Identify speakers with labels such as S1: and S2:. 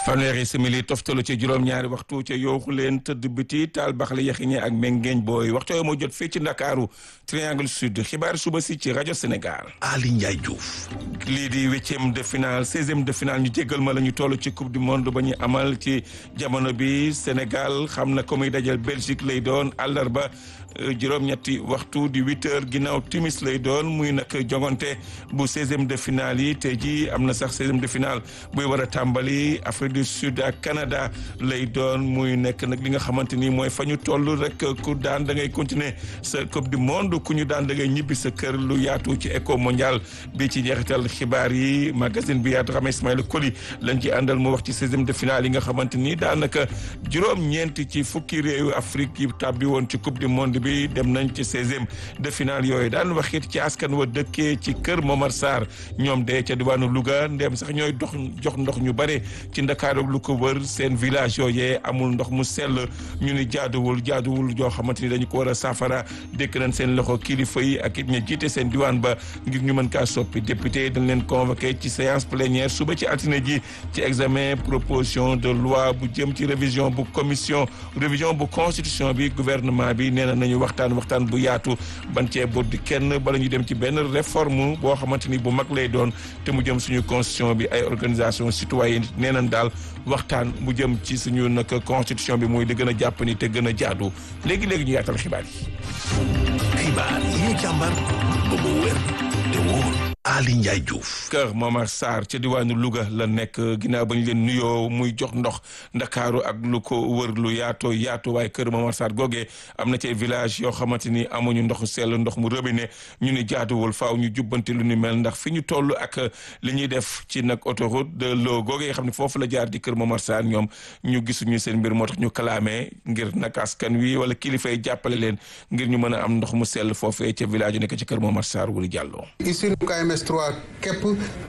S1: fanweeri simili toftalu ci juróom-ñaari waxtu ca yooxu leen tëdd biti taal baxle yaxiñe ak mengeeñ booy waxtu yoo moo jot fii ci ndakaaru triangle sud xibaar suba si ci rajo Sénégal.
S2: Ali Ndiaye Diouf.
S1: lii di huitième de finale seizième de finale ñu jéggal ma la ñu toll ci coupe du monde ba ñu amal ci jamono bi Sénégal xam na ko muy dajal Belgique lay doon àllarba juróom-ñetti waxtu di huit heures ginnaaw timis lay doon muy nag jongante bu seizième de finale yi tey jii am na sax seizième de finale buy war a tàmbali Afrique du Sud ak Canada lay doon muy nekk nag li nga xamante ni mooy fa ñu toll rek ku daan da ngay continuer sa coupe du monde ku ñu daan da ngay ñibbi sa kër lu yaatu ci éco mondial bi ci njeexital xibaar yi magazine bi yaatu xam Ismaïla Koli lañ ci àndal mu wax ci seizième de finale yi nga xamante ni daanaka juróom-ñeenti ci fukki réewu Afrique yi tàbbi woon ci coupe du monde bi dem nañ ci seizième de finale yooyu daan waxit ci askan wa dëkkee ci kër Momar Sarr ñoom de ca diwaanu Louga ndem sax ñooy dox jox ndox ñu bare ci Ndakaaru lu ko wër seen village yooyee amul ndox mu sell ñu ni jaaduwul jaaduwul joo xamante ni dañu ko war a saafara dékk nañ seen loxo kilifa yi ak it ña jiite seen diwaan ba ngir ñu mën kaa soppi député dañ leen convoqué ci séance plénière suba ci altine ji ci examen proposition de loi bu jëm ci révision bu commission révision bu constitution bi gouvernement bi nee na nañu waxtaan waxtaan bu yaatu ban cee boddi kenn bala ñu dem ci benn réforme boo xamante ni bu mag lay doon te mu jëm suñu constitution bi ay organisation citoyenne nee nañ daal waxtaan bu jëm ci suñu nag constitution bi muy di gën a jàpp ni te gën a jaadu léegi léegi ñu yaatal xibaar yi.
S2: xibaar yi ñu càmbar ba mu wér te wóor. Ali Ndiaye Diouf.
S1: kër Momar Sarr ca diwaanu Louga la nekk ginnaaw ba ñu leen nuyoo muy jox ndox ndakaaru ak lu ko wër lu yaatoo yaatu waaye kër Momar Sarr googee am na ci village yoo xamante ni amuñu ndoxu sell ndox mu robinet ñu ni jaaduwul faaw ñu jubbanti lu ni mel ndax fi ñu toll ak li ñuy def ci nag autoroute de l'eau googee xam ne foofu la jaar di kër Momar Sarr ñoom ñu gisuñu seen mbir moo tax ñu kalaamee ngir nag askan wi wala kilifa yi jàppale leen ngir ñu mën a am ndox mu sell foofee ca village yu nekk ci kër Momar Sarr wuli jàlloo
S3: MS3 képp